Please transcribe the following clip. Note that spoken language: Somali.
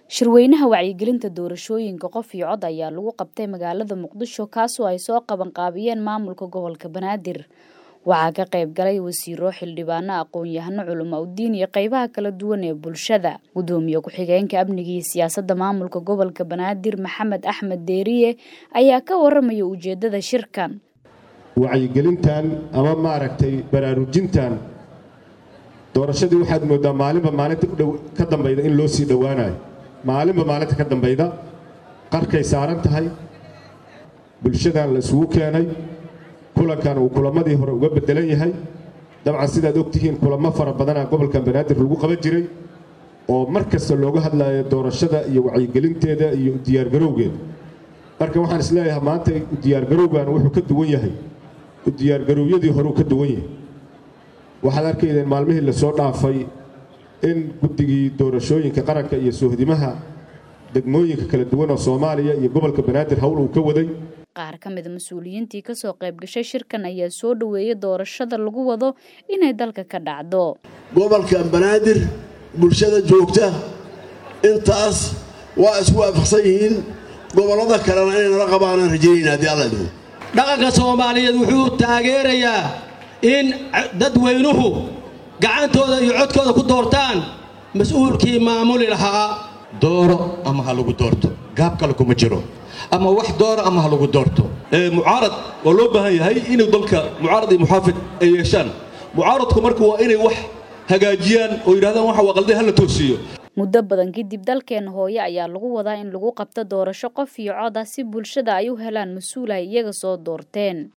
shirweynaha wacyigelinta doorashooyinka qof iyo cod ayaa lagu qabtay magaalada muqdisho kaasoo ay soo qabanqaabiyeen maamulka gobolka banaadir waxaa ka qayb galay wasiiro xildhibaano aqoon-yahano culamo udiin iyo qeybaha kala duwan ee bulshada gudoomiye ku-xigeenka amniga iyo siyaasadda maamulka gobolka banaadir maxamed axmed deeriye ayaa ka waramaya ujeedada shirkan wacyigelintan ama maaragtay baraarujintan doorashadii waxaad moodaa maalinba maalinta ka dambayda in loo sii dhowaanayo maalinba maalinta ka dambayda qarkay saaran tahay bulshadan la isugu keenay kulankan uu kulamadii hore uga bedelan yahay dabcan sidaad ogtihiin kulamo fara badanaa gobolkan banaadir lagu qaban jiray oo mar kasta looga hadlayo doorashada iyo wacyigelinteeda iyo diyaargarowgeeda marka waxaan isleeyahay maanta diyaargarowgan wuxuu ka duwan yahay diyaargarowyadii horeu ka duwan yahay waxaad arkaydeen maalmihii lasoo dhaafay in guddigii doorashooyinka qaranka iyo soohdimaha degmooyinka kala duwan oo soomaaliya iyo gobolka banaadir howl uu ka waday qaar ka mida mas-uuliyiintii kasoo qayb gashay shirkan ayaa soo dhoweeyay doorashada lagu wado inay dalka ka dhacdo gobolka banaadir bulshada joogta intaas waa isku waafaqsan yihiin gobollada kalena inay nala qabaanaan rajaynayna haddii alla idmo dhaqanka soomaaliyeed wuxuu taageerayaa in dadweynuhu gacantooda iyo codkooda ku doortaan mas-uulkii maamuli lahaa dooro ama ha lagu doorto gaab kale kuma jiro ama wax dooro ama ha lagu doorto mucaarad waa loo baahan yahay inuu dalka mucaarad iyo muxaafid ay yeeshaan mucaaradku marka waa inay wax hagaajiyaan oo yidhahdaan waxa waa qalday hala toosiiyo muddo badan kadib dalkeena hooye ayaa lagu wadaa in lagu qabto doorasho qof iyo cod ah si bulshada ay u helaan mas-uul ay iyaga soo doorteen